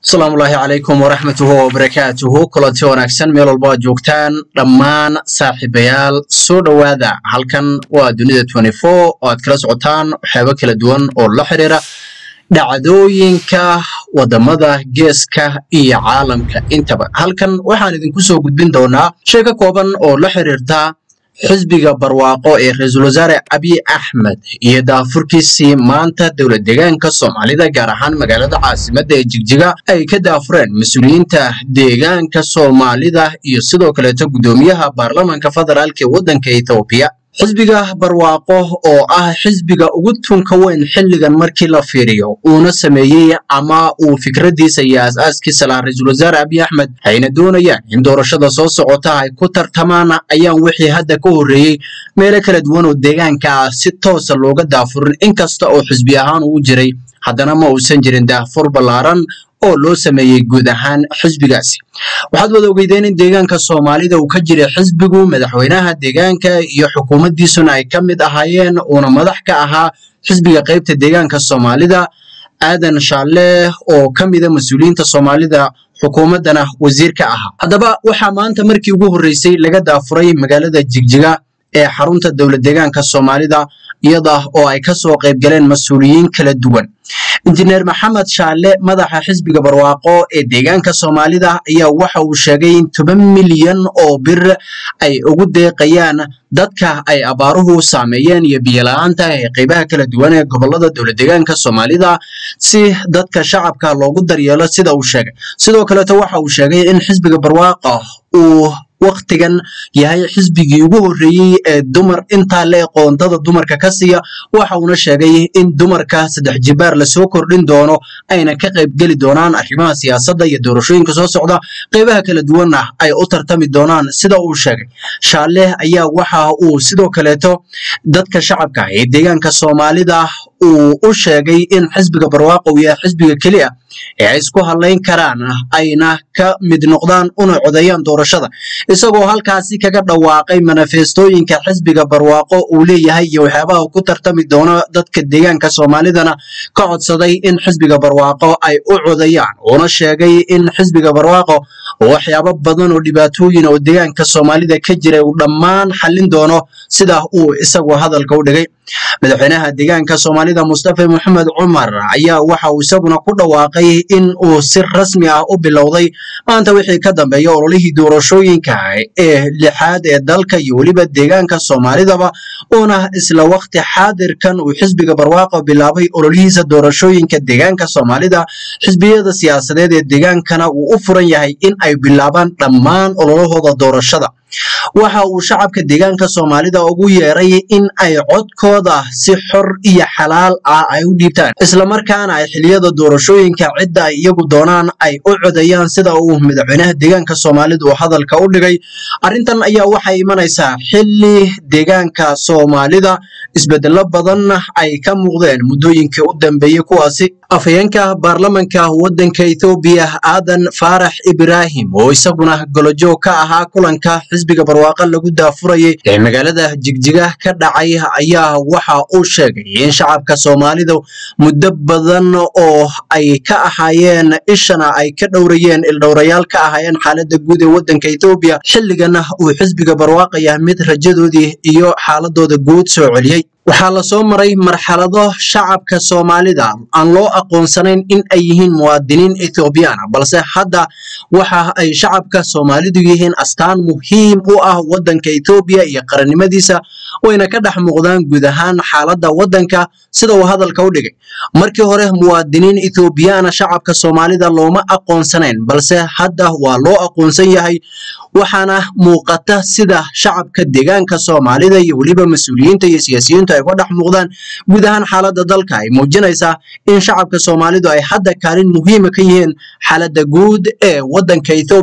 asalaamullaahi calaykum waraxmatuhu wabarakaatuhu kulanti wanaagsan meel walba aad joogtaan dhammaan saaxiibayaal soo dhowaada halkan waa dunida oo aad kala socotaan waxyaabo kala duwan oo la xiriira dhacdooyinka wadamada geeska iyo caalamka intaba halkan waxaan idinku soo gudbin doonaa shay ka kooban oo la xiriirta xisbiga barwaaqo ee ra-iisul wasaare abiy axmed iyo daafurkiisii maanta dowlad deegaanka soomaalida gaar ahaan magaalada caasimadda ee jigjiga ay ka daafureen mas-uuliyiinta deegaanka soomaalida iyo sidoo kaleeto guddoomiyaha baarlamanka federaalk ee waddanka ethoobiya xisbiga barwaaqo oo ah xisbiga ugu tunka weyn xilligan markii la fiiriyo uuna sameeyey ama uu fikraddiisa iyo aas-aaskiisa lahaa ra-iisul wasaare abiy axmed ayna doonayaan in doorashada soo socota ay ku tartamaan ayaan wixii hadda ka horreeyey meelo kala duwan oo deegaanka ah si toosa looga daafurin inkasta oo xisbi ahaan uu jiray haddana ma uusan jirin daafur ballaaran oo loo sameeyey guud ahaan xisbigaasi waxaad wada ogeydeen in deegaanka soomaalida uu ka jiray xisbigu madaxweynaha deegaanka iyo xukuumaddiisuna ay ka mid ahaayeen uuna madax ka ahaa xisbiga qaybta deegaanka soomaalida aadan shaalle oo ka mida mas-uuliyiinta soomaalida xukuumaddana wasiir ka ahaa haddaba waxaa maanta markii ugu horreysay laga daafuray magaalada jigjiga ee xarunta dowlad deegaanka soomaalida iyada oo ay ka soo qayb galeen mas-uuliyiin kala duwan injineer maxamed shaalle madaxa xisbiga barwaaqo ee deegaanka soomaalida ayaa waxa uu sheegay in toban milyan oo bir ay ugu deeqayaan dadka ay abaaruhu saameeyeen iyo biyola-aanta ee qaybaha kala duwan ee gobolada dowlad deegaanka soomaalida si dadka shacabka loogu daryeelo sida uu sheegay sidoo kaleeto waxa uu sheegay in xisbiga barwaaqo uu waktigan yahay xisbigii ugu horreeyey ee dumar intaa le qoondada dumarka ka siiya waxa uuna sheegay in dumarka saddex jibaar lasoo kordhin doono ayna ka qaybgeli doonaan arrimaha siyaasadda iyo doorashooyinka soo socda qaybaha kala duwanna ay u tartami doonaan sida uu sheegay shaalle ayaa waxa uu sidoo kaleeto dadka shacabka ee deegaanka soomaalida uu u sheegay in xisbiga barwaaqo uu yahay xisbiga keliya ee ay isku hadlayn karaan ayna ka mid noqdaan una codeeyaan doorashada isagoo halkaasi kaga dhawaaqay manifestooyinka xisbiga barwaaqo uu leeyahay iyo waxyaabaha ku tartami doono dadka deegaanka soomaalidana ka codsaday in xisbiga barwaaqo ay u codeeyaan uuna sheegay in xisbiga barwaaqo waxyaabo badan oo dhibaatooyin oo deegaanka soomaalida ka jira uu dhammaan xallin doono sida uu isagu hadalka u dhigay madaxweynaha deegaanka soomaalida mustafa moxamed cumar ayaa waxa uu isaguna ku dhawaaqay in uu si rasmi ah u bilowday maanta wixii ka dambeeya ololihii doorashooyinka ee lixaad ee dalka iyo weliba deegaanka soomaalidaba uuna isla waqti xaadirkan uu xisbiga barwaaqo bilaabay ololihiisa doorashooyinka deegaanka soomaalida xisbiyada siyaasadeed ee deegaankana uu u furan yahay in ay bilaabaan dhammaan ololahooda doorashada waxa uu shacabka deegaanka soomaalida ugu yeeray in ay codkooda si xor iyo xalaal ah ay u dhiibtaan islamarkaana ay xiliyada doorashooyinka cidda ay iyagu doonaan ay u codeeyaan sida uu madaxweynaha deegaanka soomaalida uu hadalka u dhigay arrintan ayaa waxay imanaysaa xilli deegaanka soomaalida isbedelo badan ay ka muuqdeen muddooyinkii u dambeeyey kuwaasi afhayeenka baarlamanka waddanka ethoobiya aadan faarax ibraahim oo isaguna golojoog ka ahaa kulanka xisbiga barwaaqo lagu daafurayay ee magaalada jigjiga ka dhacay ayaa waxa uu sheegay in shacabka soomaalida muddo badan oo ay ka ahaayeen ishana ay ka dhowrayeen ildhowrayaal ka ahaayeen xaaladda guud ee waddanka ethoobiya xilligana uu xisbiga barwaaqo yahay mid rajadoodii iyo xaaladooda guud soo celiyey waxaa la soo maray marxalado shacabka soomaalida aan loo aqoonsanayn in ay yihiin muwaadiniin ethoobiyaana balse hadda waxa ay shacabka soomaalidu yihiin astaan muhiim u ah waddanka ethoobiya iyo qarannimadiisa wayna ka dhex muuqdaan guud ahaan xaaladda waddanka sida uu hadalka u dhigay markii hore muwaadiniin ethoobiyaana shacabka soomaalida looma aqoonsanayn balse hadda waa loo aqoonsan yahay waxaana muuqata sida shacabka deegaanka soomaalida iyo weliba mas-uuliyiinta iyo siyaasiyiintu ay ka dhex muuqdaan guud ahaan xaaladda dalka ay muujinaysaa in shacabka soomaalidu ay hadda kaalin muhiima ka yihiin xaaladda guud ee waddanka ethoobiya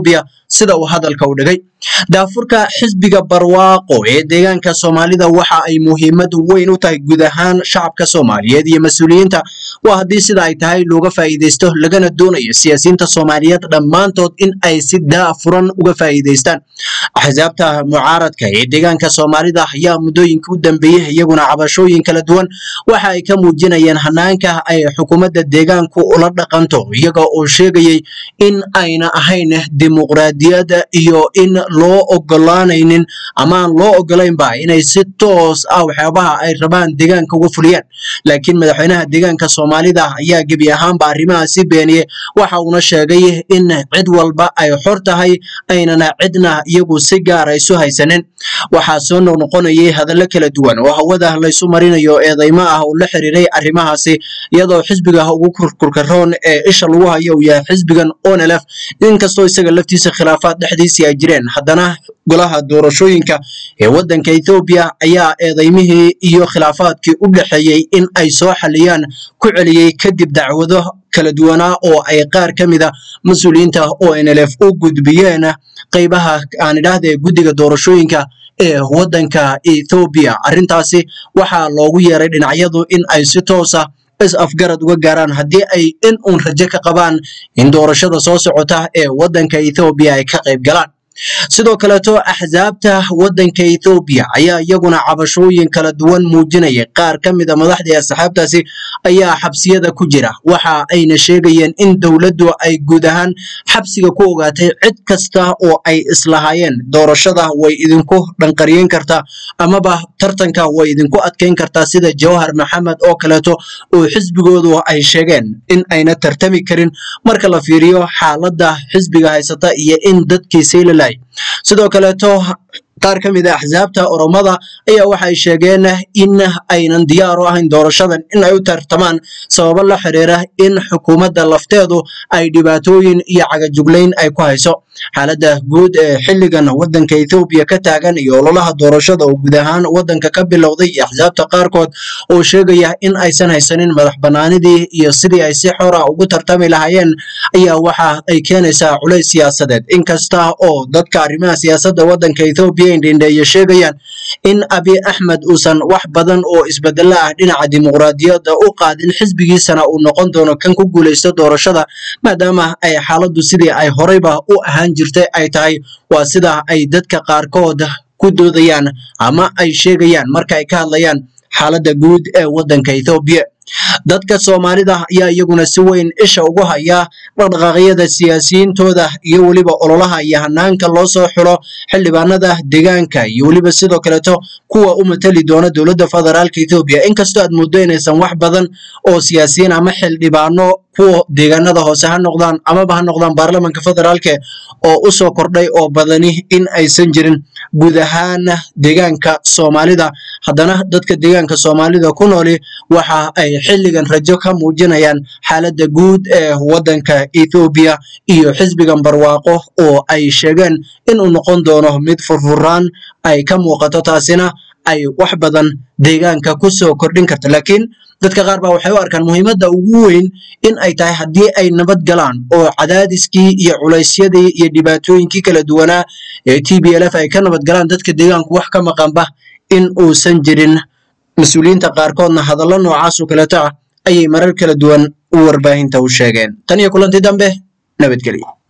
sida uu hadalka u dhigay daafurka xisbiga barwaaqo ee deegaanka soomaalida waxa ay muhiimad weyn u tahay guud ahaan shacabka soomaaliyeed iyo mas-uuliyiinta waa haddii sida ay tahay looga faa'iidaysto lagana doonayo siyaasiyiinta soomaaliyeed dhammaantood in ay si daafuran uga faa'iidaystaan axsaabta mucaaradka ee deegaanka soomaalida ayaa muddooyinka u dambeeyey iyaguna cabashooyin kala duwan waxa ay ka muujinayeen hanaanka ay xukuumadda deegaanku ula dhaqanto iyaga oo sheegayay in ayna ahayn dimuqraadiyadda iyo in loo ogolaanaynin ama aan loo ogolaynba inay si toos ah waxyaabaha ay rabaan deegaanka uga fuliyaan laakiin madaxweynaha deegaanka soomaalida ayaa gebi ahaanba arrimahaasi beeniyey waxa uuna sheegay in cid walba ay xor tahay aynana cidna iyagu si gaara isu haysanin waxaa soo noqnoqonayay hadallo kala duwan oo hawada laysu marinayo eedaymo ah oo la xiriiray arrimahaasi iyadoo xisbiga ugu kurkurkaroon ee isha lagu hayo uu yahay xisbigan onlf inkastoo isaga laftiisa khilaafaad dhexdiisii ay jireen haddana golaha doorashooyinka ee waddanka ethoobiya ayaa eedaymihii iyo khilaafaadkii u dhexeeyey in ay soo xaliyaan ku celiyey kadib dacwado kala duwanaa oo ay qaar ka mida mas-uuliyiinta onlf u gudbiyeen qaybaha aan idhaahde guddiga doorashooyinka ee waddanka ethoobiya arrintaasi waxaa loogu yeeray dhinacyadu in ay si toosa is afgarad uga gaaraan haddii ay in uun rajo ka qabaan in doorashada soo socota ee waddanka ethoobiya ay ka qayb galaan sidoo kaleeto axsaabta waddanka ethoobiya ayaa iyaguna cabashooyin kala duwan muujinaya qaar ka mid a madaxdii asxaabtaasi ayaa xabsiyada ku jira waxa ayna sheegayeen in dowladdu ay guud ahaan xabsiga ku ogaatay cid kasta oo ay islahaayeen doorashada way idinku dhanqariyeyn kartaa amaba tartanka way idinku adkeyn kartaa sida jawhar maxamed oo kaleeto oo xisbigoodu ay sheegeen in ayna tartami karin marka la fiiriyo xaaladda xisbiga haysata iyo in dadkiisii la sidoo kaleeto qaar ka mid a axsaabta oromada ayaa waxay sheegeen in aynan diyaar u ahayn doorashadan in ay u tartamaan sababo la xiriira in xukuumadda lafteedu ay dhibaatooyin iyo cagajuglayn ay ku hayso xaaladda guud ee xilligan waddanka ethoobiya ka taagan iyo ololaha doorashada oo guud ahaan waddanka ka bilowday iyo axsaabta qaarkood oo sheegaya in aysan haysanin madax bannaanidii iyo sidii ay si xora ugu tartami lahaayeen ayaa waxa ay keenaysaa culays siyaasadeed inkasta oo dadka arrimaha siyaasadda waddanka ethoobiya indhindheeye sheegayaan in abi axmed uusan wax badan oo isbedelo ah dhinaca dimuqraadiyadda u qaadin xisbigiisana uu noqon doono kan ku guulaysto doorashada maadaama ay xaaladdu sidii ay horeyba u ahaan jirtay ay tahay waa sida ay dadka qaarkood ku doodayaan ama ay sheegayaan marka ay ka hadlayaan xaaladda guud ee waddanka ethoobiya dadka soomaalida ayaa iyaguna si weyn isha ugu haya dhaqdhaqaaqyada siyaasiyiintooda iyo weliba ololaha iyo hanaanka loo soo xulo xildhibaanada deegaanka iyo weliba sidoo kaleeto kuwa u matali doona dowladda federaalka ethoobiya inkastoo aad muddo inaysan wax badan oo siyaasiyiin ama xildhibaano kuwa deegaanada hoose ha noqdaan amaba ha noqdaan baarlamanka federaalka oo u soo kordhay oo badani in aysan jirin guud ahaan deegaanka soomaalida haddana dadka deegaanka soomaalida ku nooli waxa ay xilligan rajo ka muujinayaan xaaladda guud ee waddanka ethoobiya iyo xisbigan barwaaqo oo ay sheegeen inuu noqon doono mid furfuraan ay ka muuqato taasina ay wax badan deegaanka ku soo kordhin karta laakiin dadka qaar baa waxay u arkaan muhiimadda ugu weyn in ay tahay haddii ay nabad galaan oo cadaadiskii iyo culaysyadii iyo dhibaatooyinkii kala duwanaa ee t b l f ay ka nabad galaan dadka deegaanku wax ka maqanba in uusan jirin mas-uuliyiinta qaarkoodna hadallo noocaasoo kaleeto ah ayay marar kala duwan u warbaahinta u sheegeen tan iyo kulanti dambe nabadgelyo